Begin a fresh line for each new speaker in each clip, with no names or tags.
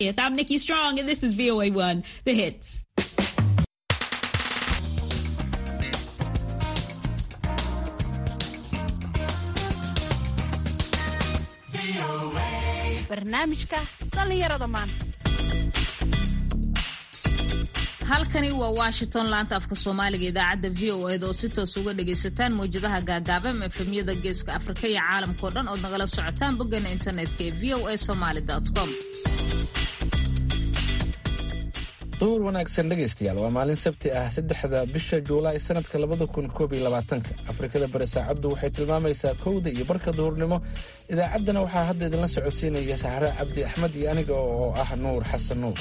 I'm Nikki Strong, and this is VOA1, The Hits.
barnaamijka dhallinyarada maanta
halkani waa washington laanta afka soomaaliga idaacadda v o eda oo si toos uga dhagaysataan mawjadaha gaagaaban efemyada geeska afrika iyo caalamkao dhan ood nagala socotaan boggeena internetka ee v o a somaly com
duhur wanaagsan dhegaystayaal waa maalin sabti ah saddexda bisha juulaay sanadka labada kun koob iyo labaatanka afrikada bari saacaddu waxay tilmaamaysaa kowda iyo barka duhurnimo idaacaddana waxaa hadda idinla socodsiinaya sahre cabdi axmed iyo aniga oo ah nuur xasan nuur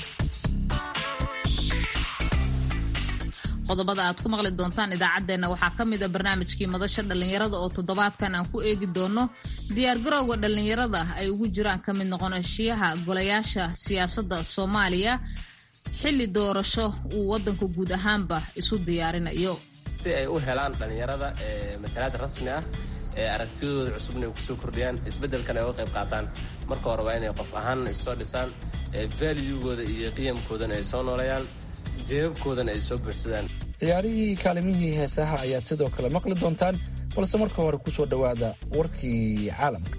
qodobada aad ku maqli doontaan idaacaddeenna waxaa ka mid a barnaamijkii madasha dhallinyarada oo toddobaadkan aan ku eegi doono diyaargarowga dhallinyarada ay ugu jiraan ka mid noqonashiyaha golayaasha siyaasadda soomaaliya xilli doorasho uu waddanku guud ahaanba isu diyaarinayo
si ay u helaan dhallinyarada matalaad rasmi ah ee aragtiyadooda cusubna ay kusoo kordhiyaan isbeddelkan ay uga qayb qaataan marka hore waa inay qof ahaan issoo dhisaan valuegooda iyo qiyamkoodana ay soo nooleeyaan jeebabkoodana ay soo buuxsadaan
ciyaarihii kaalimihii heesaha ayaad sidoo kale maqli doontaan balse marka hore ku soo dhowaada warkii caalamka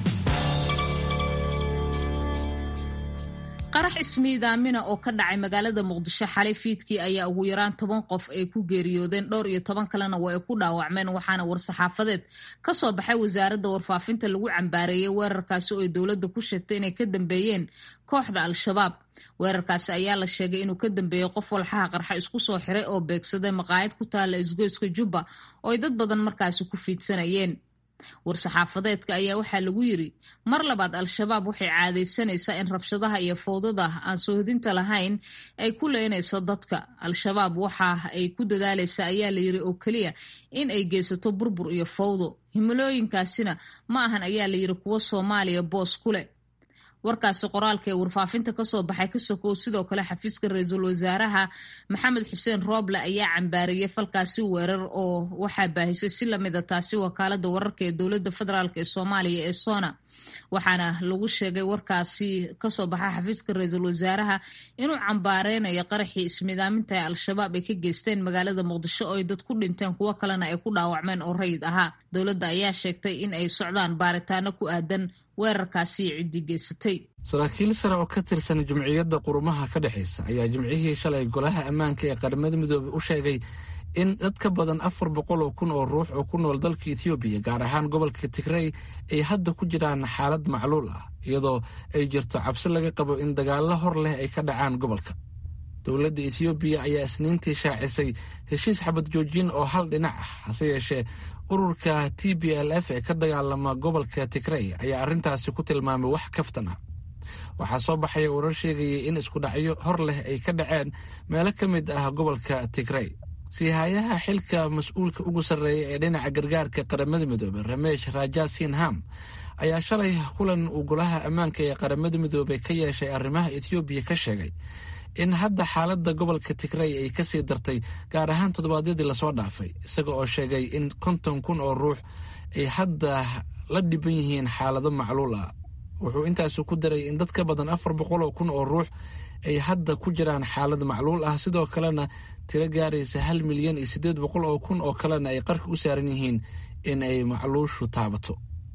qarax ismiidaamina oo ka dhacay magaalada muqdisho xalay fiidkii ayaa ugu yaraan toban qof ay ku geeriyoodeen dhowr iyo toban kalena waa ay ku dhaawacmeen waxaana war-saxaafadeed ka soo baxay wasaaradda warfaafinta lagu cambaareeyey weerarkaasi oo ay dowladda ku sheegtay inay ka dambeeyeen kooxda al-shabaab weerarkaasi ayaa la sheegay inuu ka dambeeyey qof walxaha qarxa isku soo xiray oo beegsaday maqaayad ku taalla isgoyska jubba oo ay dad badan markaasi ku fiidsanayeen war-saxaafadeedka ayaa waxaa lagu yiri mar labaad al-shabaab waxay caadaysanaysaa in rabshadaha iyo fowdada aan soohodinta lahayn ay ku leynayso dadka al-shabaab waxa ay ku dadaalaysaa ayaa la yiri oo keliya in ay geysato burbur iyo fowdo himilooyinkaasina ma ahan ayaa la yiri kuwo soomaaliya boos ku leh warkaasi qoraalka ee warfaafinta kasoo baxay ka sokow sidoo kale xafiiska ra-iisul wasaaraha maxamed xuseen rooble ayaa cambaariyey falkaasi weerar oo waxaa baahisay si lamida taasi wakaalada wararka ee dowlada federaalk ee soomaaliya ee sona waxaana lagu sheegay warkaasi kasoo baxa xafiiska ra-iisul wasaaraha inuu cambaareynayo qaraxii ismidaaminta ee al-shabaab ay ka geysteen magaalada muqdisho oo ay dad ku dhinteen kuwo kalena ay ku dhaawacmeen oo rayid ahaa dowladda ayaa sheegtay in ay socdaan baaritaano ku aadan weerarkaasi ciddii geysatay
saraakiil sare oo ka tirsan jumciyadda qurumaha ka dhexaysa ayaa jimcihii shalay golaha ammaanka ee qaramada midoobey u sheegay in dad ka badan afar boqol oo kun oo ruux oo ku nool dalka etoobiya gaar ahaan gobolka tigrey ay hadda ku jiraan xaalad macluul ah iyadoo ay jirto cabsi laga qabo in dagaallo hor leh ay ka dhacaan gobolka dowladda etoobiya ayaa isniintii shaacisay heshiis xabad joojin oo hal dhinac ah hase yeeshee ururka t b l f ee ka dagaalama gobolka tigrey ayaa arrintaasi ku tilmaamay wax kaftan ah waxaa soo baxaya warar sheegayay in iskudhacyo hor leh ay ka dhaceen meelo ka mid ah gobolka tigrey siihayaha xilka mas-uulka ugu sarreeya ee dhinaca gargaarka qaramada midoobey ramesh raja sinham ayaa shalay kulan uu golaha ammaanka ee qaramada midoobey ka yeeshay arrimaha etoobiya ka sheegay in hadda xaaladda gobolka tigrey ay kasii dartay gaar ahaan toddobaadyadii lasoo dhaafay isaga oo sheegay in konton kun oo ruux ay hadda la dhiban yihiin xaalado macluul ah wuxuu intaasu ku daray in dad ka badan afar boqol oo kun oo ruux ay hadda ku jiraan xaalad macluul ah sidoo kalena tiro gaaraysa hal milyan iyo siddeed boqol oo kun oo kalena ay qarka u saaran yihiin in ay macluushu taabato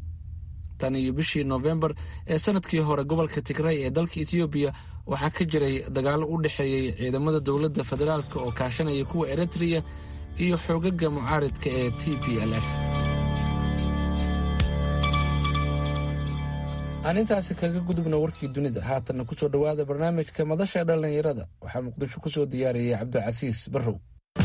tan iyo bishii noofembar ee sanadkii hore gobolka tigrey ee dalka etoobiya waxaa ka jiray dagaallo u dhexeeyey ciidamada dowladda federaalk oo kaashanaya kuwa eritreya iyo xoogaga mucaaridka ee t b l f aan intaasi kaga gudubna warkii dunida haatanna ku soo dhowaada barnaamijka madasha dhallinyarada waxaa muqdisho ku soo diyaariyey cabdicasiis barrow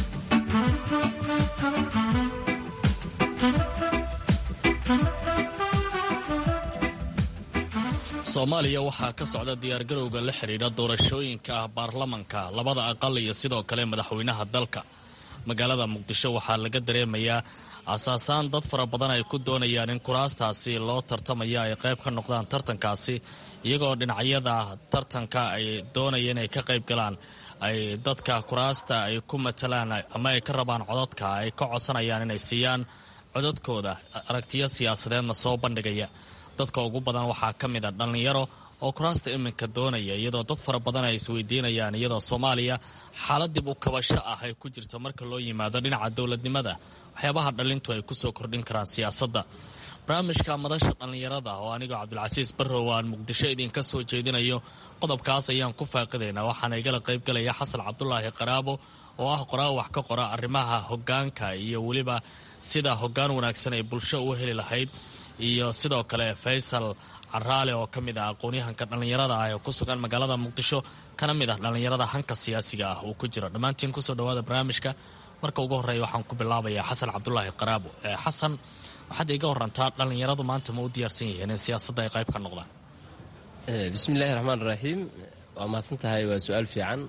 soomaaliya waxaa ka socda diyaargarowga la xidhiidha doorashooyinka ah baarlamanka labada aqal iyo sidoo kale madaxweynaha dalka magaalada muqdisho waxaa laga dareemayaa asaasaan dad fara badan ay ku doonayaan in kuraastaasi loo tartamaya ay qayb ka noqdaan tartankaasi iyagoo dhinacyada tartanka ay doonaya inay ka qayb galaan ay dadka kuraasta ay ku matalaan ama ay ka rabaan codadka ay ka codsanayaan inay siiyaan codadkooda aragtiyo siyaasadeedna soo bandhigaya dadka ugu badan waxaa ka mid a dhallinyaro oo kuraasta iminka doonaya iyadoo dad fara badan ay isweydiinayaan iyadoo soomaaliya xaalad dib u kabasho ah ay ku jirto marka loo yimaado dhinaca dowladnimada waxyaabaha dhalintu ay kusoo kordhin karaan siyaasadda barnaamijka madasha dhallinyarada oo anigoo cabdilcasiis barrow aan muqdisho idinka soo jeedinayo qodobkaas ayaan ku faaqidaynaa waxaana igala qaybgalaya xasan cabdulaahi qaraabo oo ah qoraa wax ka qora arrimaha hogaanka iyo weliba sida hogaan wanaagsan ay bulsho u heli lahayd iyo sidoo kale faysal caraale oo ka mid ah aqoon-yahanka dhallinyarada ah ee ku sugan magaalada muqdisho kana mid ah dhallinyarada hanka siyaasiga ah uu ku jiro dhammaantiin kusoo dhawaada barnaamijka marka ugu horreeya waxaan ku bilaabayaa xasan cabdulaahi qaraabo xasan waxaad iga warantaa dhallinyaradu maanta ma u diyaarsan yihiin in siyaasadda ay qayb ka noqdaan
bismiillaahi raxmaan raxiim waa mahadsan tahay waa su-aal fiican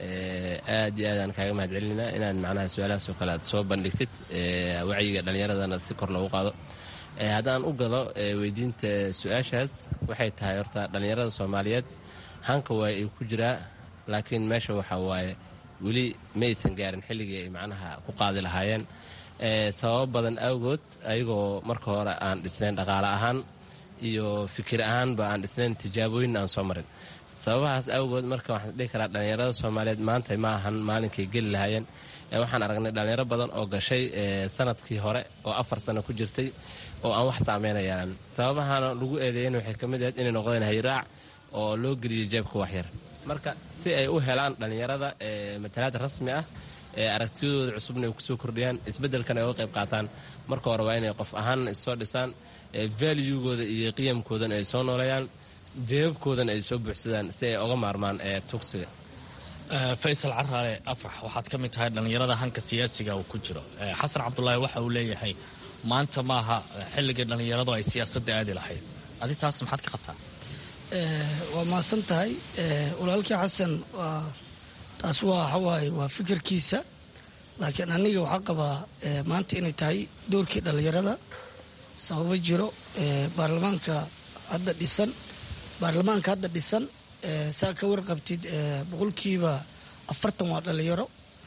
aad iyo aad aan kaaga mahad celinaa inaan macnaha su-aalahaasoo kale aad soo bandhigtid wacyiga dhallinyaradana si kor loogu qaado haddaan u galo weydiinta su-aashaas waxay tahay horta dhallinyarada soomaaliyeed hanka waa ay ku jiraa laakiin meesha waxaa waaye weli maysan gaarin xilligii ay macnaha ku qaadi lahaayeen sababo badan awgood ayagoo marka hore aan dhisnayn dhaqaale ahaan iyo fikir ahaanba aan dhisnayn tijaabooyin aan soo marin sababahaas awgood marka waxaan dhihi karaa dhallinyarada soomaaliyeed maanta ma ahan maalinkay geli lahaayeen waxaan aragnay dhallinyaro badan oo gashay sanadkii hore oo afar sano ku jirtay oo aan wax saameynayaan sababahana lagu eedeeyen waxay ka mid ahayd inay noqdeen hayraac oo loo geliyay jeebka waxyar marka si ay u helaan dhallinyarada matalaad rasmi ah aragtiyadooda cusubna ay kusoo kordhiyaan isbeddelkan ay uga qayb qaataan marka hore waa inay qof ahaanna issoo dhisaan valuegooda iyo qiyamkoodana ay soo nooleeyaan jeebabkoodana ay soo buuxsadaan si ay oga maarmaan tugsiga
faysal caraale afrax waxaad ka mid tahay dhallinyarada hanka siyaasiga uu ku jiro xasan cabdulaahi waxa uu leeyahay maanta maaha xilligii dhallinyaradu ay siyaasadda aadi lahayd adi taas maxaad ka qabtaa
waa mahadsan tahay walaalkii xasan waa taas waa waxawaaye waa fikirkiisa laakiin aniga waxaa qabaa maanta inay tahay doorkii dhallinyarada sababo jiro baarlamaanka hadda dhisan baarlamaanka hadda dhisan saa ka warqabtid boqolkiiba afartan waa dhallinyaro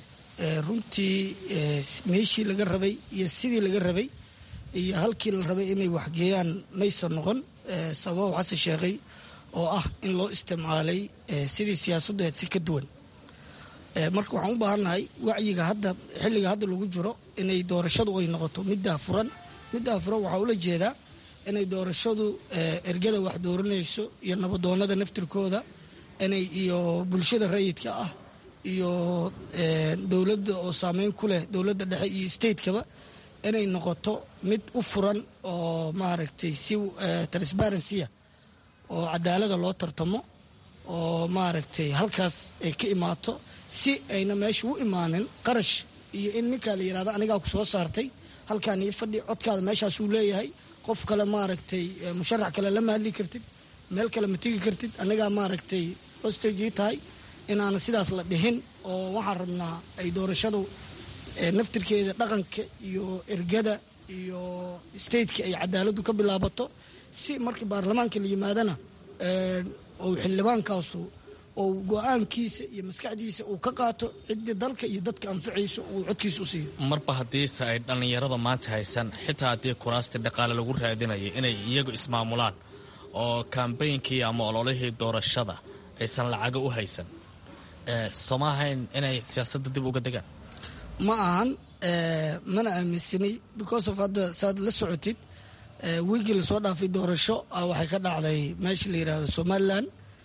runtii meeshii laga rabay iyo sidii laga rabay iyo halkii la rabay inay waxgeeyaan maysan noqon sababo xasan sheekhay oo ah in loo isticmaalay sidii siyaasaddu ahayd si ka duwan marka waxaan u baahannahay wacyiga hadda xilliga hadda lagu jiro inay doorashadu ay noqoto middaa furan middaa furan waxaa ula jeedaa inay doorashadu ergada wax dooranayso iyo nabadoonada naftirkooda inay iyo bulshada rayidka ah iyo dowladda oo saameyn ku leh dowladda dhexe iyo statekaba inay noqoto mid u furan oo maaragtay si transparency-a oo cadaalada loo tartamo oo maaragtay halkaas ay ka imaato si ayna meesha u imaanin qarash iyo in ninkaa la yidhahdo anigaa ku soo saartay halkaan ii fadhi codkaada meeshaasuu leeyahay qof kale maaragtay musharax kale lama hadli kartid meel kale ma tegi kartid anigaa maaragtay hostagii tahay inaana sidaas la dhihin oo waxaan rabnaa ay doorashadu naftirkeeda dhaqanka iyo ergada iyo stateka ay cadaaladu ka bilaabato si markii baarlamaanka la yimaadana ou xildhibaankaasu ou go-aankiisa iyo maskaxdiisa uu ka qaato ciddii dalka iyo dadka anficayso uu codkiisa u siiyo
marba haddiise ay dhallinyarada maanta haysan xitaa haddii kuraastii dhaqaale lagu raadinaya inay iyagu ismaamulaan oo kambaynkii ama ololihii doorashada aysan lacago u haysan sooma ahayn inay siyaasadda dib uga degaan
ma ahan mana aaminsanay because of hadda saad la socotid wiigii lasoo dhaafay doorasho waxay ka dhacday meesha la yidhaahdo somalilan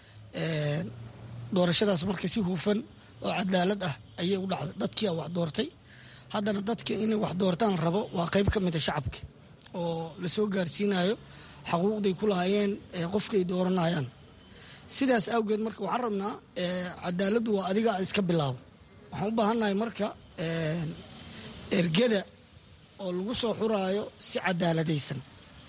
doorashadaas marka si hufan oo cadaalad ah ayay u dhacday dadkia wax doortay haddana dadka inay wax doortaan rabo waa qayb ka mida shacabka oo lasoo gaarsiinayo xaquuqday ku lahaayeen qofkaay dooranayaan sidaas awgeed marka waxaan rabnaa cadaaladdu waa adiga iska bilaabo waxaan u baahannahay marka ergada oo lagu soo xuraayo si cadaaladaysan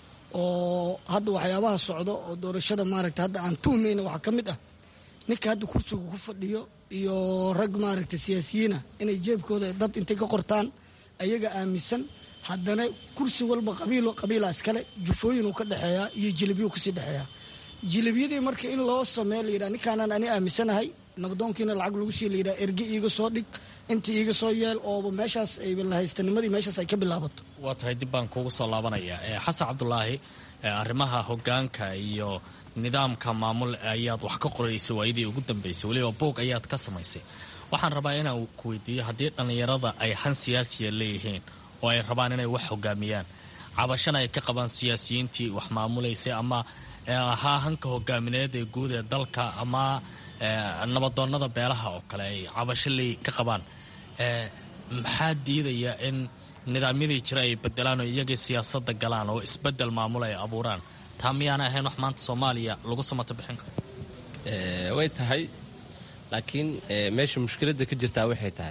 oo hadda waxyaabaha socdo oo doorashada maaragta hadda aan tuhmayna waxaa ka mid ah ninka hadda kursiga ku fadhiyo iyo rag maaragta siyaasiyiina inay jeebkooda dad intay ka qortaan ayaga aaminsan haddana kursi walba qabiilo qabiila iskale jufooyinuu ka dhexeeyaa iyo jilibiyuu kasii dhexeeyaa jilibiyadii marka in loo sameeyo layidhaha ninkaanaan ani aaminsanahay nabdoonkiina lacag lagu sii layidhaha erge iiga soo dhig inta iiga soo yeel ooba meeshaas ay lahaystannimadii meeshaas ay ka bilaabato
waa tahay dib baan kuugu soo laabanaya xasan cabdulaahi arrimaha hogaanka iyo nidaamka maamul ayaad wax ka qoraysay waayadii ugu dambaysay weliba boog ayaad ka samaysay waxaan rabaa inaan ku weydiiyo haddii dhallinyarada ay han siyaasiya leeyihiin oo ay rabaan inay wax hogaamiyaan cabashana ay ka qabaan siyaasiyiintii wax maamulaysay ama ahaa hanka hogaamineed ee guud ee dalka ama nabadoonnada beelaha oo kale ay cabasho ley ka qabaan maxaa diidaya in nidaamyadii jira ay bedelaan oo iyagii siyaasadda galaan oo isbedel maamul ay abuuraan taa miyaana ahayn wax maanta soomaaliya lagu samato bixin karo
way tahay laakiin meesha mushkiladda ka jirtaa waxay tahay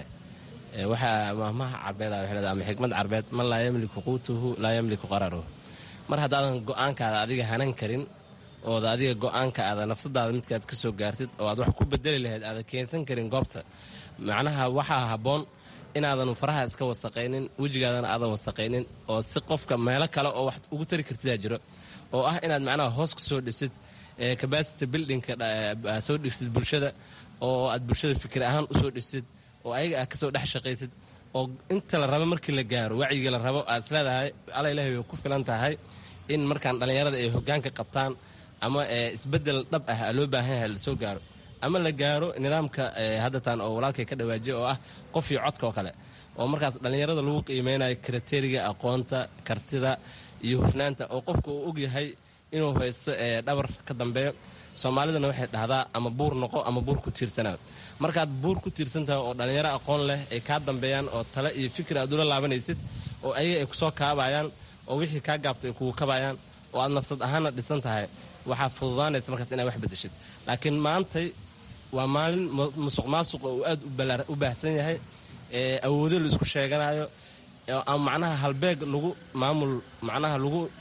waxaa mahmaha carbeed ama xikmad carbeed man laa yamliku quutuhu laa yamliku qararuhu mar haddaadan go-aankaada adiga hanan karin ooda adiga go-aanka aada nafsadaada midkaad ka soo gaartid oo aad wax ku bedeli lahayd aada keensan karin goobta macnaha waxaa habboon inaadan faraha iska wasaqaynin wejigaadana aadan wasaqaynin oo si qofka meelo kale oo wax ugu tari kartidaa jiro oo ah inaad macnaha hoos ku soo dhisid cabacity buildingka soo dhisid bulshada oo aad bulshada fikir ahaan usoo dhisid oo ayaga aad kasoo dhex shaqaysid oo inta la rabo markii la gaaro wacyiga la rabo aad isleedahay alla ilahi way ku filan tahay in markaan dhallinyarada ay hogaanka qabtaan ama isbedel dhab ah loo baahan yahay lasoo gaaro ama la gaaro nidaamka haddatan oo walaalkay ka dhawaajiya oo ah qof iyo codka oo kale oo markaas dhallinyarada lagu qiimeynayo kriteriga aqoonta kartida iyo hufnaanta oo qofka uu ogyahay inuu haysto dhabar ka dambeeyo soomaalidana waxay dhahdaa ama buur noqo ama buur ku tiirsanaad markaad buur ku tiirsantahay oo dhallinyaro aqoon leh ay kaa dambeeyaan oo tale iyo fikir aad ula laabanaysid oo ayaga ay kusoo kaabayaan oo wixii kaa gaabto ay kugu kabayaan oo aad nafsad ahaanna dhisan tahay waxaa fududaanaysa markaas inaad wax bedeshid laakiin maantay waa maalin musuq maasuqa uu aad u baahsan yahay awoodo la isku sheeganayo ama macnaha halbeeg lagu maamul macnaha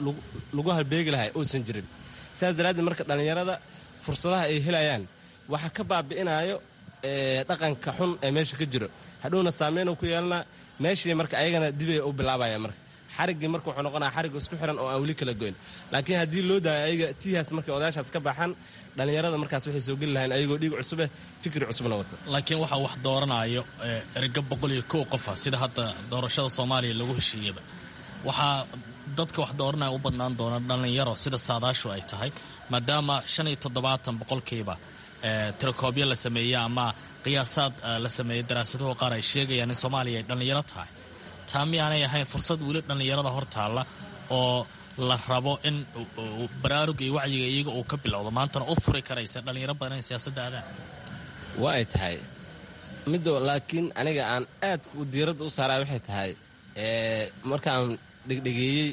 lagu halbeegi lahay uusan jirin sidaas daraaddeed marka dhallinyarada fursadaha ay helayaan waxa ka baabi'inayo dhaqanka xun ee meesha ka jiro hadhowna saameyn ku yeelana meeshii marka ayagana dibay u bilaabaya marka xariggii marka wuxuu noqonaya xarig isku xiran oo aan weli kala goyn laakiin haddii loo daayo ayaga tiihaas markay odayaashaas ka baxaan dhallinyarada markaas waxay soo geli lahayn ayagoo dhiig cusubeh fikri cusubna wata
laakiin waxaa wax dooranayo erga boqol iyo kow qofa sida hadda doorashada soomaaliya lagu heshiiyaba waxaa dadka wax dooranaya u badnaan doona dhallinyaro sida saadaashu ay tahay maadaama shan iyo toddobaatan boqolkiiba tirakoobyo la sameeyey ama qiyaasaad la sameeyey daraasadaho qaar ay sheegayaan in soomaaliya ay dhallinyaro tahay taa miyaanay ahayn fursad weli dhallinyarada hor taalla oo la rabo in baraaruga iyo wacyiga iyaga uu ka bilowdo maantana u furi karaysa dhallinyaro badan in siyaasadda aadaan
waa ay tahay middo laakiin aniga aan aad diiradda u saaraa waxay tahay markaan dhegdhegeeyey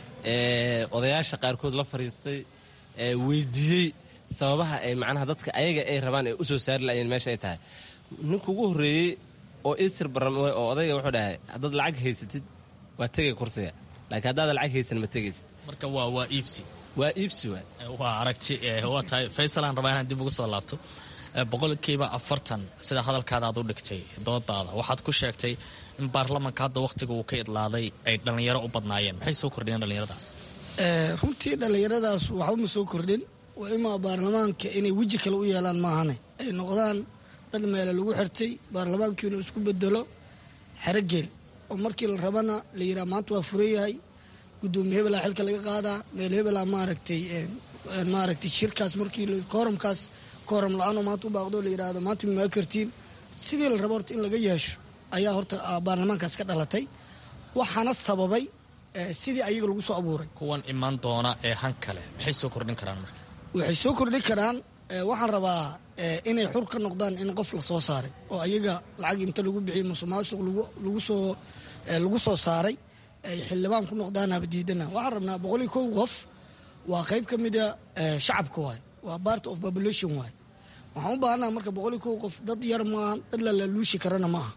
odayaasha qaarkood la fariistay weydiiyey sababaha ay macnaha dadka ayaga ay rabaan ay u soo saari laayeen meesha ay tahay ninka ugu horreeyey oo isir barame oo odayga wuxuu dhahay haddaad lacag haysatid waa tegay kursiga laakiin haddaada lacag haysan ma tegaysid
marka waa waa iibsi
waa iibsi waa
waa aragti waa tahay faysal aan rabaa inaan dib ugu soo laabto boqolkiiba afartan sida hadalkaada aad u dhigtay doodaada waxaad ku sheegtay in baarlamanka hadda wakhtiga uu ka idlaaday ay dhallinyaro u badnaayeen maxay soo kordhiyeen dhallinyaradaas
runtii dhallinyaradaas waxba ma soo kordhin waa imaa baarlamaanka inay weji kale u yeelaan maahane ay noqdaan dad meele lagu xirtay baarlamaanku inuu isku bedelo xerogeel oo markii la rabana la yidhaha maanta waa furan yahay gudoomiye hebelaa xilka laga qaadaa meel hebelaa maaragtay maaragtay shirkaas markii kooramkaas kooram la-aanoo maanta u baaqdo la yidhaahdo maanta mimaa kartiin sidii la rabo horta in laga yeesho ayaa horta baarlamaankaas ka dhalatay waxaana sababay sidii ayaga lagu soo abuuray
kuwan iman doona ee han kale maxay soo kordhin karaan marka
waxay soo kordhin karaan waxaan rabaa inay xur ka noqdaan in qof la soo saaray oo ayaga lacag inta lagu bixiyey musuqmaasuq lagu soo lagu soo saaray ay xildhibaan ku noqdaan habadiidana waxaan rabnaa boqol iyo kow qof waa qayb ka mida shacabka waay waa part of population waay waxaan u baahanaa marka boqol iyo kow qof dad yar maaha dad lalaluushi karana maaha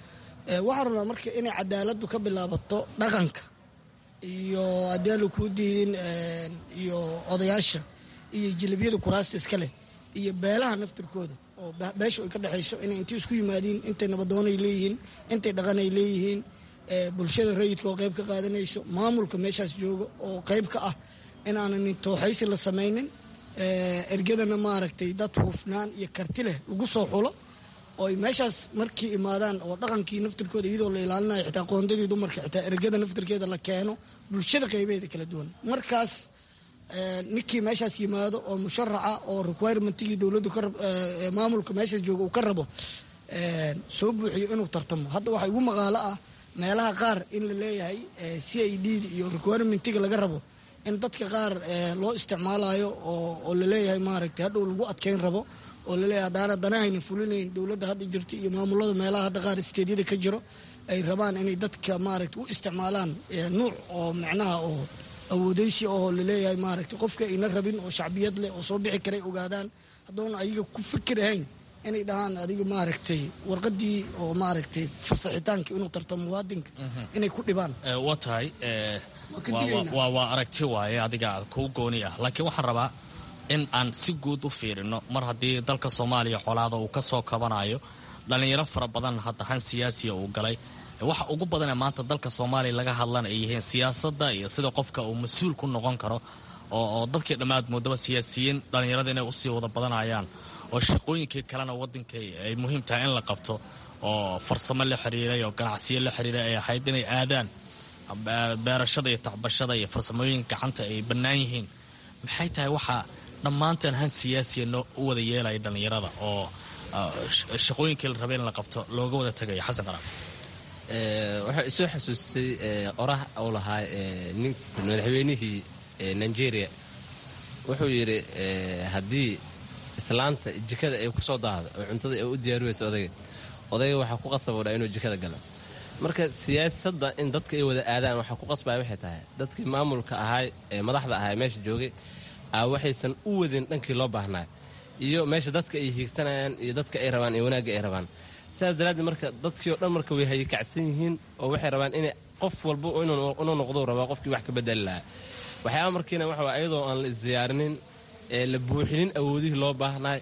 waxaan rabnaa marka inay cadaaladdu ka bilaabato dhaqanka iyo haddii aala kuu diidin iyo odayaasha iyo jilabiyada kuraasta iska leh iyo beelaha naftirkooda oo beesha ay ka dhexayso inay intay isku yimaadiin intay nabadoonay leeyihiin intay dhaqanay leeyihiin bulshada rayidka oo qayb ka qaadanayso maamulka meeshaas jooga oo qayb ka ah inaanan tooxaysi la samaynin ergadana maaragtay dad hufnaan iyo karti leh lagu soo xulo oo ay meeshaas markii imaadaan oo dhaqankii naftirkooda iyadoo la ilaalinayo xitaa qoondadii dumarka xitaa ergada naftirkeeda la keeno bulshada qaybeeda kala duwan markaas ninkii meeshaas yimaado oo musharaca oo requirementigii dowladdu maamulka meesha jooga uu ka rabo soo buuxiyo inuu tartamo hadda waxaa igu maqaalo ah meelaha qaar in la leeyahay c i d iyo requirementiga laga rabo in dadka qaar loo isticmaalayo oo laleeyahay maaragtay hadhow lagu adkeyn rabo oo laleeyahay haddaana danahayna fulinayn dowladda hadda jirto iyo maamulada meelaha hadda qaar isteedyada ka jiro ay rabaan inay dadka maaragtay u isticmaalaan nuuc oo macnaha oo awoodeysi oo laleeyahay maaragtay qofka ayna rabin oo shacbiyad leh oo soo bixi karay ogaadaan haddoona ayaga ku fikir ahayn inay dhahaan adiga maaragtay warqadii oo maaragtay fasaxitaanka inuu tartamo muwaadinka inay ku dhibaan
waa tahay waa aragti waaye adiga kuu gooni ah laakiin waxaan rabaa in aan si guud u fiirino mar haddii dalka soomaaliya colaada uu ka soo kabanayo dhallinyaro fara badan hadda han siyaasiya uu galay waxa ugu badanee maanta dalka soomaaliya laga hadlan ay yihiin siyaasadda iyo sida qofka uu mas-uul ku noqon karo oo dadkii dhammaad moodaba siyaasiyiin dhallinyarada inay usii wada badanayaan oo shaqooyinkii kalena waddanka ay muhiim tahay in la qabto oo farsamo la xiriiray oo ganacsiyo la xiriiray ay ahayd inay aadaan beerashada iyo tacbashada iyo farsamooyinka gacanta ay bannaan yihiin maxay tahay waxaa dhammaanteen han siyaasiya noo u wada yeelaya dhallinyarada oo shaqooyinkii la rabay in la qabto looga wada tagayo xasan qaraab
waxaa isoo xasuusisay oraha uu lahaa nin madaxweynihii nigeria wuxuu yidhi haddii islaanta jikada ay ku soo daahdo oo cuntada ay u diyaariweyso odayga odayga waxaa ku qasabodha inuu jikada galo marka siyaasadda in dadka ay wada aadaan waxaa ku qasbaya waxay tahay dadkii maamulka ahaay ee madaxda ahay meesha joogay a waxaysan u wadin dhankii loo baahnaa iyo meesha dadka ay hiigsanayaan iyo dadka ay rabaan iyo wanaagga ay rabaan sidaas daraaddeed marka dadkii oo dhan marka way hayakacsan yihiin oo waxay rabaan inay qof walba inuu noqdou rabaa qofkii wax ka bedeli lahaa waxyaaba markiina waxa ayadoo aan la isdiyaarinin ee la buuxinin awoodihii loo baahnaa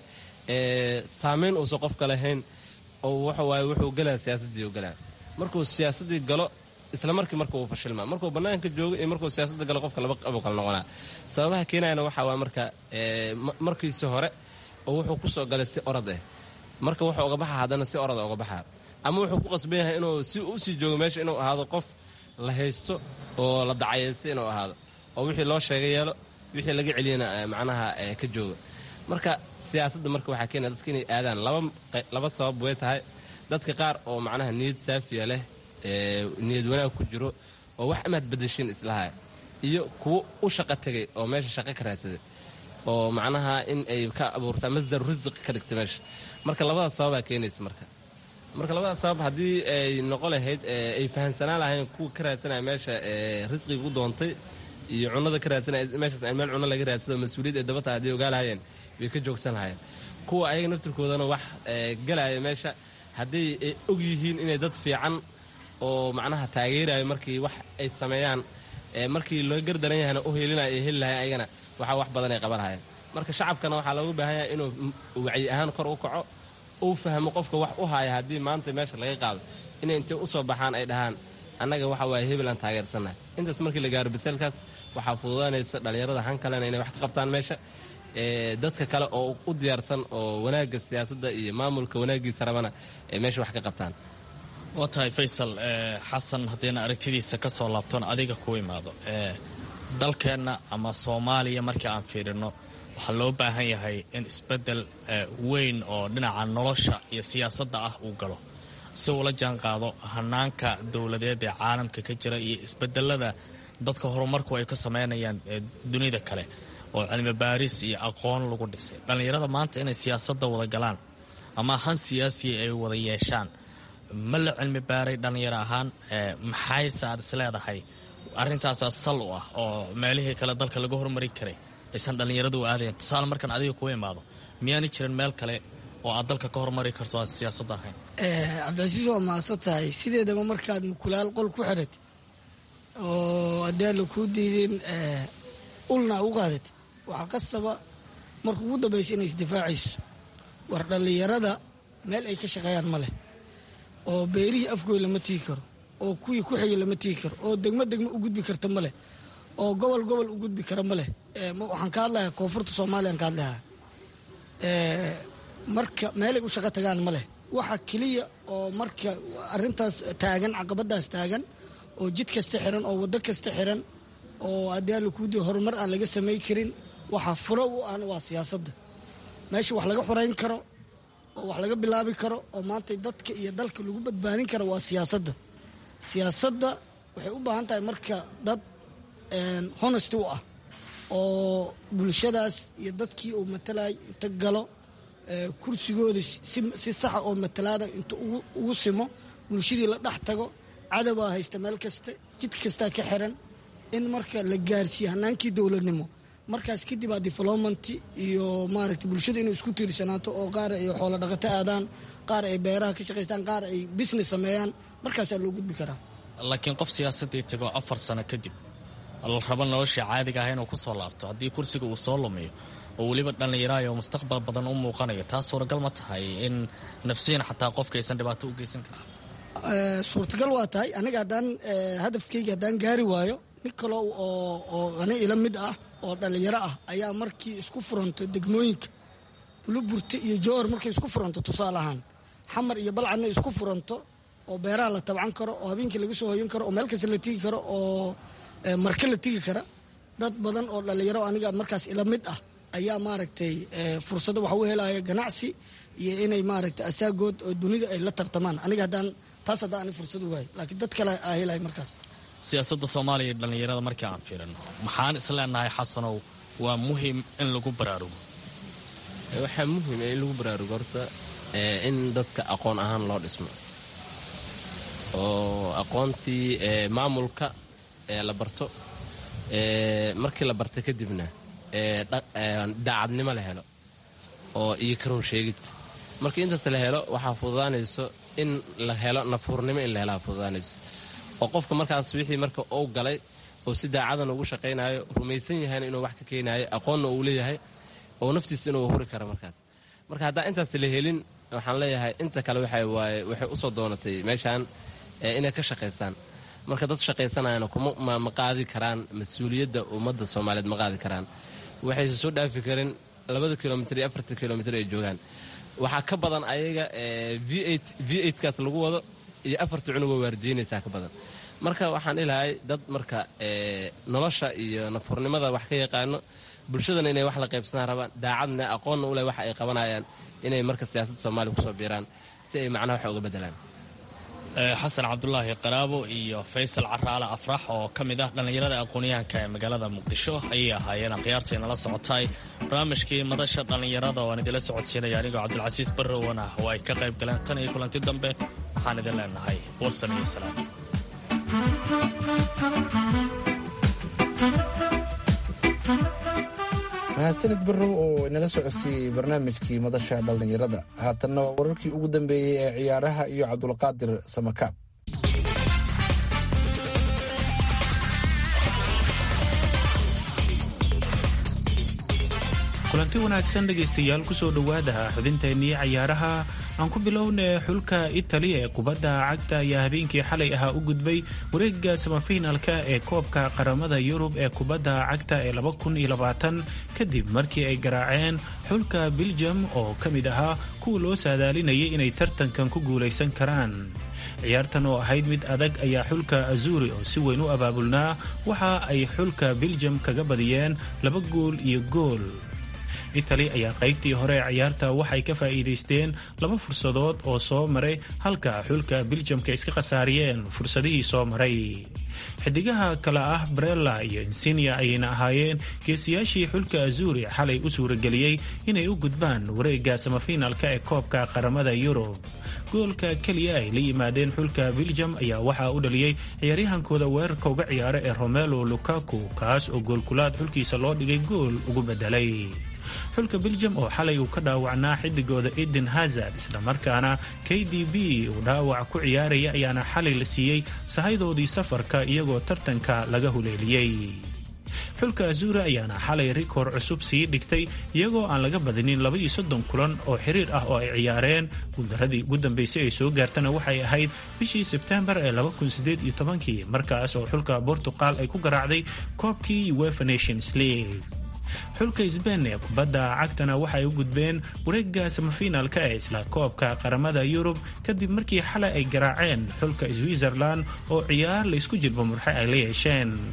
ee saamayn uusan qofka lahayn oo waxawaaye wuxuu galaa siyaasaddii galaa markuu siyaasaddii galo isla markii marka uu fashilmaa markuu bannaanka joogo iyo markuu siyaasadda galo qofka laba qabuu kala noqonaa sababaha keenayana waxaa waa marka markiisi hore oo wuxuu ku soo galay si orad ah marka wuxuu uga baxa haddana si orada uga baxaa ama wuxuu ku qasban yahay inuu si usii joogo meesha inuu ahaado qof la haysto oo la dacayaysta inuu ahaado oo wixii loo sheegay yeelo wixii laga celiyana macnaha ka jooga marka siyaasadda marka waxaa keenaya dadka inay aadaan laba sabab way tahay dadka qaar oo macnaha niyad saafiya leh niyad wanaag ku jiro oo wax amaad badashiin islaha iyo kuwo u shaqo tegay oo meesha shaqo ka raadsaday oo macnaha in ay ka abuurtaa masdar risiq ka dhigta meesha marka labadaas sababaa keenaysa marka marka labadaas sabab haddii ay noqon lahayd ay fahamsanaan lahayn kuwa ka raadsanaya meesha risqiga u doontay iyo cunada ka raadsanaya meeshaas meel cuno laga raadsado mas-uuliyad ay dabata haddii ogaa lahayeen way ka joogsan lahayeen kuwa ayaga naftirkoodana wax galaya meesha hadday ay og yihiin inay dad fiican oo macnaha taageerayo markii wax ay sameeyaan markii loo gardaran yahayna u heelinayo ay heli lahayen ayagana waxaa wax badan ay qaban lahayeen marka shacabkana waxaa looga baahan yahay inuu wacyi ahaan kor u kaco uu fahmo qofka wax u haya haddii maanta meesha laga qaado inay intay u soo baxaan ay dhahaan annaga waxa waaye hebel aan taageersannahay intaas markii la gaaro baseelkaas waxaa fududaanaysa dhallinyarada han kalena inay wax ka qabtaan meesha dadka kale oo u diyaarsan oo wanaagga siyaasadda iyo maamulka wanaaggiisa rabana ay meesha wax ka qabtaan
waa tahay faysal xasan haddiina aragtidiisa ka soo laabtoon adiga ku imaado dalkeenna ama soomaaliya markii aan fiirino waxaa loo baahan yahay in isbeddel weyn oo dhinaca nolosha iyo siyaasadda ah uu galo si uula jaan qaado hanaanka dowladeed ee caalamka ka jira iyo isbedelada dadka horumarku ay ka sameynayaan dunida kale oo cilmi baaris iyo aqoon lagu dhisay dhallinyarada maanta inay siyaasadda wada galaan ama han siyaasiya ay wada yeeshaan ma la cilmi baaray dhallinyaro ahaan maxayse aad is leedahay arrintaasaa sal u ah oo meelihii kale dalka laga hormari karay aysan dhallinyaradu u aadayan tusaale markaan adiga kuwa imaado miyaana jirin meel kale oo aad dalka ka hormari karto aan siyaasadda ahayn
cabdicasiis waa mahadsan tahay sideedaba markaad mukulaal qol ku xidhatid oo haddii aan la kuu diidin ulna u qaadatid waxaa qasaba marka ugu dambaysa inay isdifaacayso war dhallinyarada meel ay ka shaqeeyaan ma leh oo beerihii afgooy lama tigi karo oo kuwii ku xigay lama tigi karo oo degmo degmo u gudbi karta ma leh oo gobol gobol u gudbi kara ma leh waxaan ka hadlayaa koonfurta soomaaliyaan ka hadlayaa marka meelay u shaqo tagaan ma leh waxa keliya oo marka arintaas taagan caqabadaas taagan oo jid kasta xiran oo waddo kasta xiran oo haddii alikuudi horumar aan laga samay karin waxaa furo u ahna waa siyaasadda meesha wax laga xorayn karo oo wax laga bilaabi karo oo maanta dadka iyo dalka lagu badbaadin karo waa siyaasadda siyaasadda waxay u baahan tahay marka dad honesty u ah oo bulshadaas iyo dadkii uu matalay inta galo kursigooda si saxa oo matalaada inta ugu simo bulshadii la dhex tago cadowaa haysta meel kasta jid kastaa ka xiran in marka la gaarsiiyo hanaankii dowladnimo markaas kadib aa development iyo maaragta bulshada inuu isku tiirsanaato oo qaar ay xoolo dhaqato aadaan qaar ay beeraha ka shaqaystaan qaar ay business sameeyaan markaasaa loo gudbi karaa
laakiin qof siyaasadii tago afar sano kadib la rabo noloshii caadiga ah inuu ku soo laabto haddii kursiga uu soo lumiyo oo weliba dhallinyaraayo mustaqbal badan u muuqanayo taa suuragal ma tahay in nafsiyan xataa qofka aysan dhibaato u geysan karin
suurtagal waa tahay aniga haddaan hadafkayga haddaan gaari waayo nin kalo oo ani ila mid ah oo dhallinyaro ah ayaa markii isku furanto degmooyinka buluburte iyo jowhar markay isku furanto tusaale ahaan xamar iyo balcadna isku furanto oo beeraha la tabcan karo oo habeenkii laga soo hoyan karo oo meel kasta la tigi karo oo marke la tigi kara dad badan oo dhallinyaro aniga markaas ila mid ah ayaa maaragtay fursado waxa u helaya ganacsi iyo inay maaragtay asaagood oo dunida ay la tartamaan aniga haddaan taas haddaan ani fursad u waayo laakiin dad kale aa helaya markaas
siyaasadda soomaaliya iyo dhallinyarada markii aan fiirino maxaan isleenahay xasanow waa muhim in lagu baraarugo
waxaa muhim in lagu baraarugo horta in dadka aqoon ahaan loo dhismo oo aqoontii maamulka la barto markii la barta kadibna daacadnimo la helo oo iyo karoon sheegid markii intaas la helo waxaa fududaanayso in la helo nafuurnimo in la helaa fududaanayso oo qofka markaas wixii marka uu galay oo si daacadan ugu shaqaynayo rumaysan yahayna inuu wax ka keenayo aqoonna uu leeyahay oo naftiisa inuu huri karo markaas marka haddaan intaas la helin waxaan leeyahay inta kale waxawaaye waxay usoo doonatay meeshaan inay ka shaqaystaan marka dad shaqaysanayana ma qaadi karaan mas-uuliyadda ummadda soomaaliyeed ma qaadi karaan waxayse soo dhaafi karin labada kilomitr iyo afarta kilomitr ay joogaan waxaa ka badan ayaga v kaas lagu wado iyo afarta cunugoo waardiinaysaa ka badan marka waxaan ilahay dad marka nolosha iyo nafurnimada wax ka yaqaano bulshadana inay wax la qaybsanaan rabaan daacadna aqoonna uleh wax ay qabanayaan inay marka siyaasadda soomaaliya kusoo biiraan si ay macnaha wax uga bedelaan
xasan cabdulaahi qaraabo iyo faysal caraale afrax oo ka mid ah dhallinyarada aqoonyahanka ee magaalada muqdisho ayay ahaayeen akhyaartay nala socotay barnaamijkii madasha dhallinyarada oo aan idinla socodsiinaya anigoo cabdulcasiis barrowan ah oo ay ka qayb galeen tan iyo kulanti dambe waxaan idin leenahay warsan iyo salaam
mahadsanid barrow oo inala socodsiiyey barnaamijkii madasha dhallinyarada haatanna waa wararkii ugu dambeeyey ee ciyaaraha iyo cabdulqaadir samakaab
kulanti wanaagsan dhegaystayaal kusoo dhowaada xubinteennii cayaaraha aan ku bilowna xulka itali ee kubadda cagta ayaa habeenkii xalay ahaa u gudbay wareega samafinalka ee koobka qaramada yurub ee kubadda cagta ee kadib markii ay garaaceen xulka biljam oo ka mid ahaa kuwa loo saadaalinayay inay tartankan ku guulaysan karaan ciyaartan oo ahayd mid adag ayaa xulka azuri oo si weyn u abaabulnaa waxa ay xulka biljam kaga badiyeen laba gool iyo gool itali ayaa qaybtii hore ee ciyaarta waxay ka faa'iidaysteen laba fursadood oo soo maray halka xulka biljamka iska khasaariyeen fursadihii soo maray xidigaha kale ah brella iyo insinia ayayna ahaayeen geesiyaashii xulka azuri xalay u suurageliyey inay u gudbaan wareega samafinalka ee koobka qaramada yurub goolka keliya ay la yimaadeen xulka biljam ayaa waxaa u dhaliyey ciyaaryahankooda weerarka uga ciyaara ee romelo lukaku kaas oo goolkulaad xulkiisa loo dhigay gool ugu bedelay xulka biljam oo xalay uu ka dhaawacnaa xidigooda eden hazard islamarkaana k d b uu dhaawac ku ciyaaraya ayaana xalay la siiyey sahaydoodii safarka iyagoo tartanka laga huleeliyey xulka azura ayaana xalay rikoor cusub sii dhigtay iyagoo aan laga badinin labaiyo soddon kulan oo xiriir ah oo ay ciyaareen guuldaradii ugu dambeysay ay soo gaartana waxay ahayd bishii sebtembar ee kii markaas oo xulka bortuqal ay ku garaacday koobkii uefa nations league xulka sbain ee kubadda cagtana waxay u gudbeen wareega samafinalka ee isla koobka qaramada yurub kadib markii xalay ay garaaceen xulka switzerland oo ciyaar laysku jirba murxe ay la yeesheen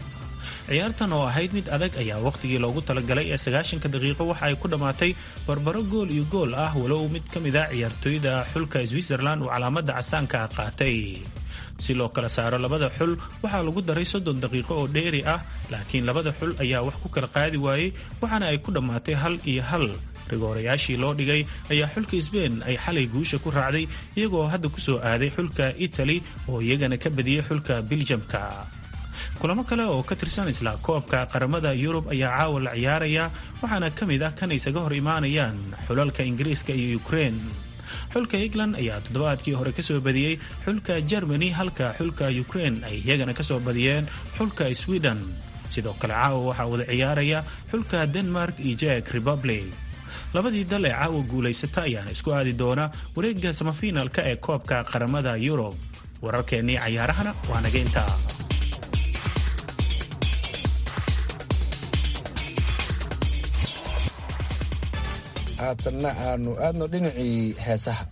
ciyaartan oo ahayd mid adag ayaa wakhtigii loogu talagalay ee sagaashanka daqiiqo waxa ay ku dhammaatay barbaro gool iyo gool ah walow mid ka mid a ciyaartooyda xulka switzerland uu calaamada casaanka qaatay si loo kala saaro labada xul waxaa lagu daray soddon daqiiqo oo dheeri ah laakiin labada xul ayaa wax ku kala qaadi waayey waxaana ay ku dhammaatay hal iyo hal rigoorayaashii loo dhigay ayaa xulka sbein ay xalay guusha ku raacday iyagoo hadda ku soo aaday xulka itali oo iyagana ka badiyey xulka biljamka kulamo kale oo ka tirsan isla koobka qaramada yurub ayaa caawa la ciyaaraya waxaana ka mid ah kan isaga hor imaanayaan xulalka ingiriiska iyo ukrein xulka england ayaa toddobaadkii hore kasoo badiyey xulka germany halka xulka ukrein ay iyagana kasoo badiyeen xulka sweden sidoo kale caawa waxaa wada ciyaaraya xulka denmark iyo jek republic labadii dal ee caawa guulaysata ayaana isku aadi doona wareegga samafiinalka ee koobka qaramada yurub wararkeennii cayaarahana waa naga intaa
haatanna aanu aadno dhinacii heesaha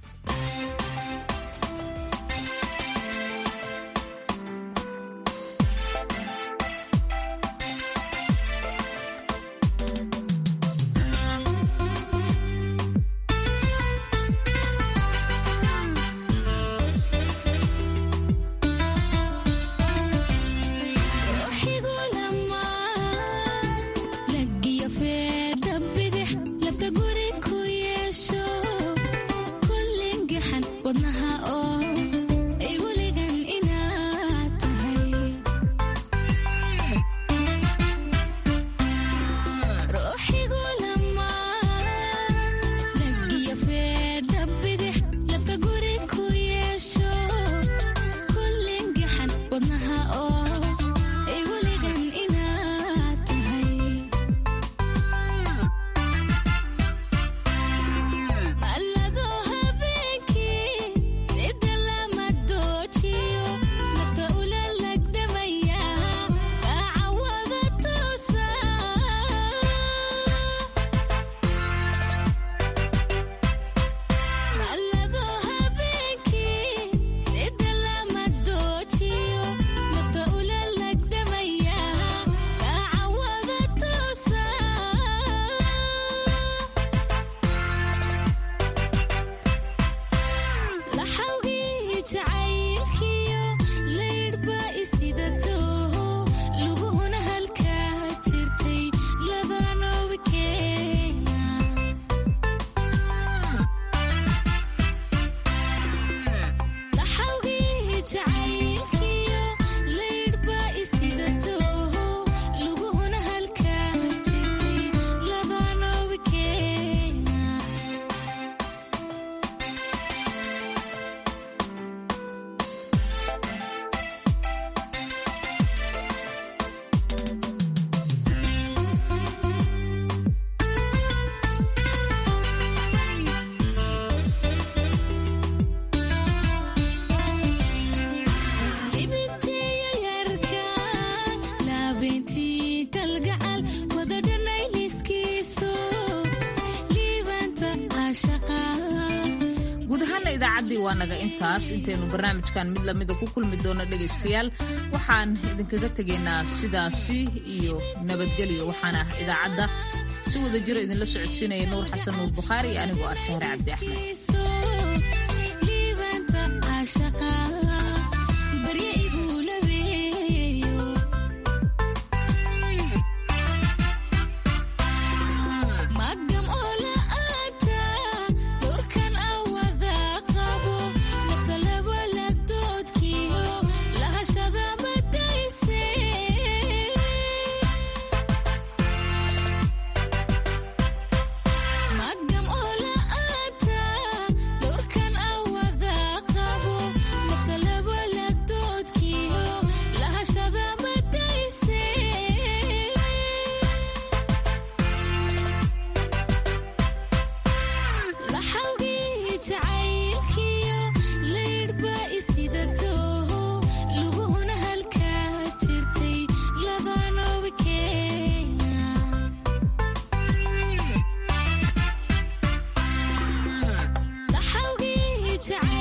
idaacaddii waa naga intaas intaynu barnaamijkan mid lamida ku kulmi doono dhegaystayaal waxaan idinkaga tegaynaa sidaasi iyo nabadgelyo waxaana idaacadda si wada jiro idinla socodsiinaya nuur xasan nuur bukhaari iyo anigoo ah sahre cabdi axmed
jacayl